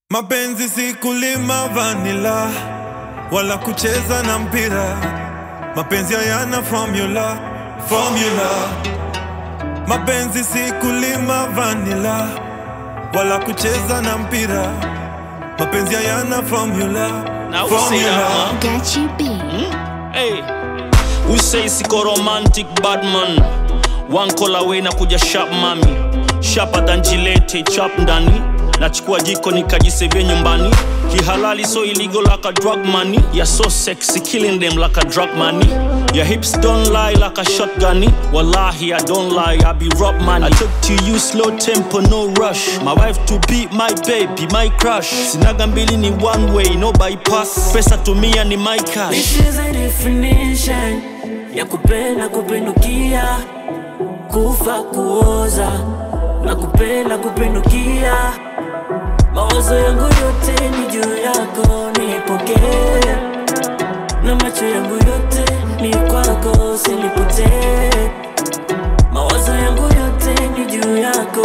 Mapenzi si kulima vanila wala kucheza na mpira. Mapenzi hayana formula, formula. Mapenzi si kulima vanila wala kucheza na mpira. Mapenzi hayana formula, Now we say that, formula. man. Gachi B. Hey, we say siko romantic bad man. One call away na kuja sharp mami, sharper than Gillette chap ndani. Nachukua jiko nikajisevia nyumbani, kihalali so illegal like a drug money. You're so sexy, killing them like a drug money. Your hips don't lie like a shotgun. Wallahi, I don't lie, I be rob money. I took to you slow tempo, no rush. My wife to be my baby, my crush. Sinaga mbili ni one way, no bypass. Pesa tumia ni my cash. This is a definition ya kupenda kupindukia, kufa kuoza na kupenda kupindukia. Mawazo yangu yote ni juu yako, nipokee na macho yangu yote ni kwako, usinipotee. Mawazo yangu yote ni juu yako,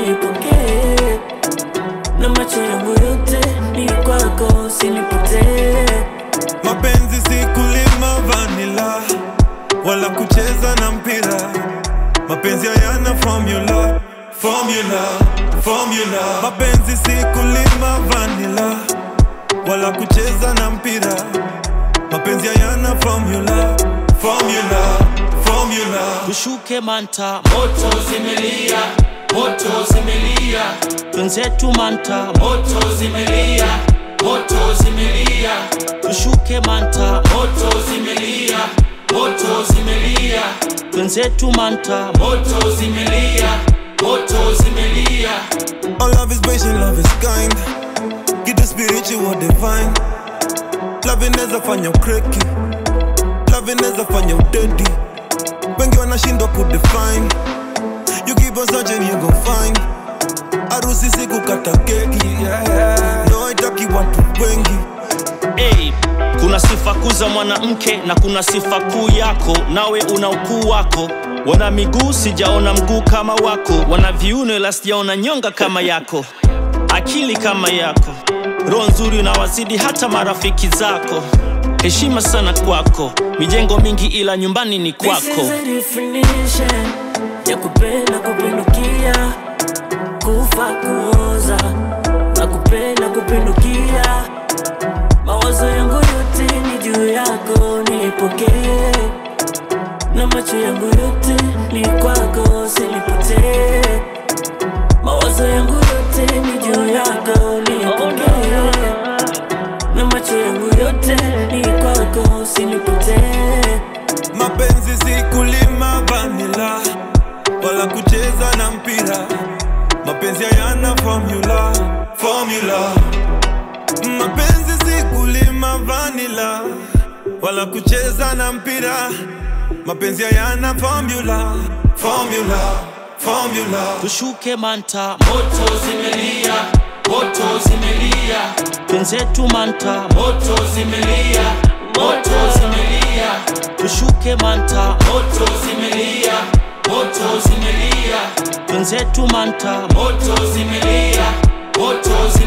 nipokee na macho yangu yote ni kwako, usinipotee. Mapenzi si kulima vanila wala kucheza na mpira. Mapenzi hayana formula, formula, formula. Mapenzi si kulima vanila wala kucheza na mpira. Mapenzi hayana formula, formula, formula. tushuke manta Moto zimelia, moto zimelia, twenzetu manta moto zimelia, moto zimelia, tushuke manta moto zimelia, moto zimelia, twenzetu manta moto zimelia, moto zimelia. All love is patient, love is kind. Get the spiritual divine. Love inaweza fanya ukreki, love inaweza fanya udedi. Wengi wanashindwa kudefine. You keep on searching, you gon' find. Harusi si kukata keki, yeah, yeah. No haitaki watu wengi. hey, kuna sifa kuu za mwanamke na kuna sifa kuu yako nawe una ukuu wako wana miguu sijaona mguu kama wako wana viuno ila sijaona nyonga kama yako akili kama yako roho nzuri unawazidi hata marafiki zako heshima sana kwako mijengo mingi ila nyumbani ni This kwako is a definition ya kupenda kupindukia, kufa kuoza na kupenda kupindukia. Mawazo yangu yote ni juu yako, nipokee na macho yangu yote ni kwako, usinipotee. Mawazo yangu yote ni juu yako, nipokee na macho yangu yote ni kwako, usinipotee. Mapenzi si kulima vanila wala kucheza na mpira. Mapenzi hayana formula, formula. Mapenzi si kulima vanila wala kucheza na mpira. Mapenzi hayana formula, formula, formula. tushuke manta Moto zimelia, moto zimelia, twenzetu manta moto zimelia, moto zimelia, tushuke manta moto zimelia, moto zimelia, twenzetu manta moto zimelia, moto zimelia.